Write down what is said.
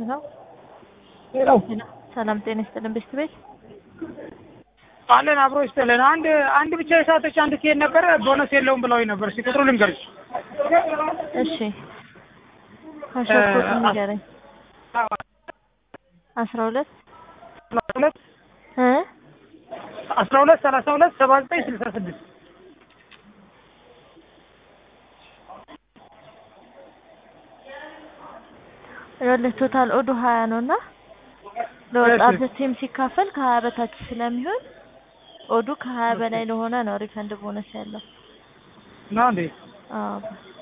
ነው። ሌላው ሰላም ጤና ይስጥልን ቤት ቤት አለን አብሮ ይስጥልን። አንድ አንድ ብቻ የሳተች አንድ ትሄድ ነበረ ቦነስ የለውም ብለውኝ ነበር። እስኪ ቁጥሩ ልንገርሽ። እሺ ከሸኮት ንገረኝ። አስራ ሁለት ሰላሳ ሁለት እ አስራ ሁለት ሰላሳ ሁለት ሰባ ዘጠኝ ስልሳ ስድስት ይኸውልህ ቶታል ኦዱ ሀያ ነው እና ለወጣት ቲም ሲካፈል ከሀያ በታች ስለሚሆን ኦዱ ከሀያ በላይ ለሆነ ነው ሪፈንድ ቦነስ ያለው። ነው እንዴ? አዎ